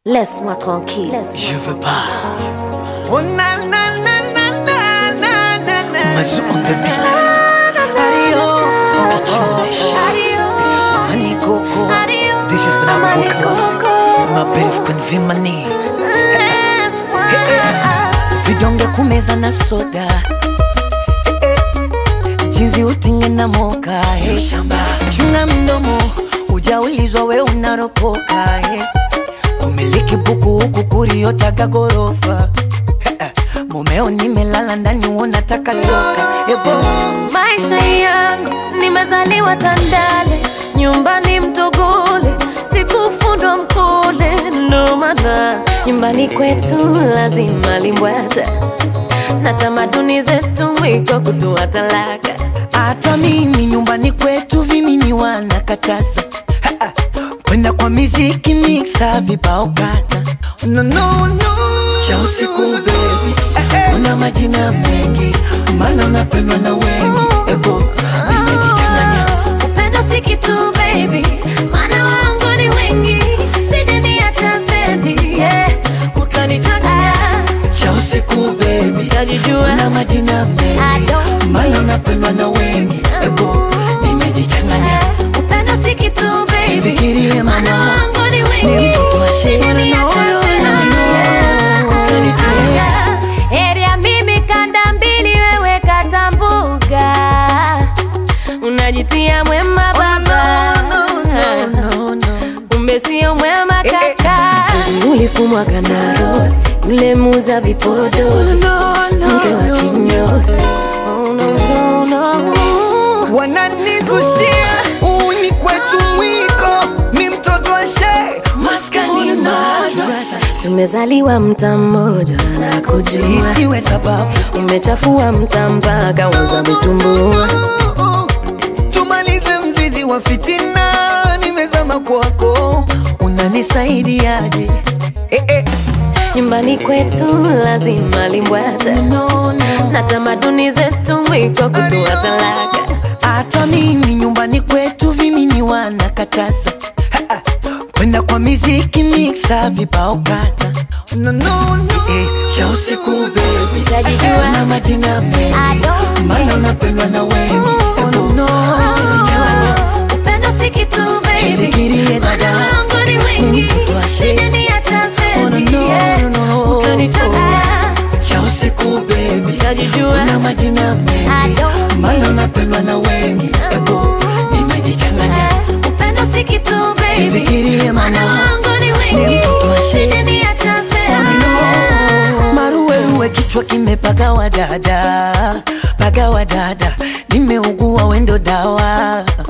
Laisse-moi tranquille. Je veux pas. Oh na na na na na na na na. Mas on the beat. Adio. Kitchen Honey coco. This is when I'm working My beef kunvimani. Vidonge kumeza na soda. Eh, eh. Jinsi utinge na moka. eh. Chunga mdomo. Ujaulizwa we unaropoka. eh. Kumiliki buku huku kuriotaka gorofa. Eh, eh. Mumeo nimelala ndani unataka toka. Ebo. Maisha yangu nimezaliwa Tandale, nyumbani Mtogole, sikufundwa Mkole, ndo maana nyumbani kwetu lazima limbwata na tamaduni zetu mwiko kutoa talaka. Hata mimi nyumbani kwetu vimini wanakataza Ha, ha. kwenda kwa miziki mixa vibao kata no, no, no. cha usiku bebi una majina mengi maana unapendwa na wengi ebo nimejichanganya Upendo si kitu baby, maana wangu ni wengi, sijaniacha stendi, yeah, utanichanganya cha usiku bebi utajijua una majina I mengi don't maana unapendwa na wengi ebo nimejichanganya Upendo si kitu baby, Fikirie maana mama, wangu ni ni wengi, mtoto wa shule, sijaniacha no, no, stendi, no, yeah, no. utanichanganya. Heri ya mimi kanda mbili, wewe kata mbuga, unajitia mwema baba no, no, no, no. kumbe sio mwema Eh, eh. kaka. Ulifumwa kanaros, yule muza vipodozi, mke wa kinyozi. Oh, no, no, no. wananizushia uni kwetu mwiko mi mtoto wa she maskani madrasa Tumezaliwa mta mmoja na kujua, isiwe sababu umechafua mta mpaka uza vitumbua. tumalize mzizi wa fitina nimezama kwako unanisaidiaje eh, eh. Nyumbani kwetu lazima limbwata no, no. na tamaduni zetu mwiko kutoa talaka. hata mimi nyumbani kwetu vimini wanakataza Ha, ha. kwenda kwa miziki mixa vibao kata no, no, no. Eh, cha usiku bebi Utajijua. na majina I mengi don't maana unapendwa na wengi Oh, Ebo, no. umejichanganya. Upendo si kitu baby, Jifikirie dada. maana wangu ni Ni wengi, mtoto wa shule. sijaniacha Oh, no, stendi, no, yeah, no, no. utanichanganya. cha usiku bebi Utajijua. na majina I mengi don't maana unapendwa na wengi Ebo, nimejichanganya Upendo si kitu baby, Jifikirie maana mama. wangu ni Ni wengi, mtoto wa shule. sijaniacha stendi, maruweruwe kichwa kimepagawa dada pagawa dada nimeugua wendo dawa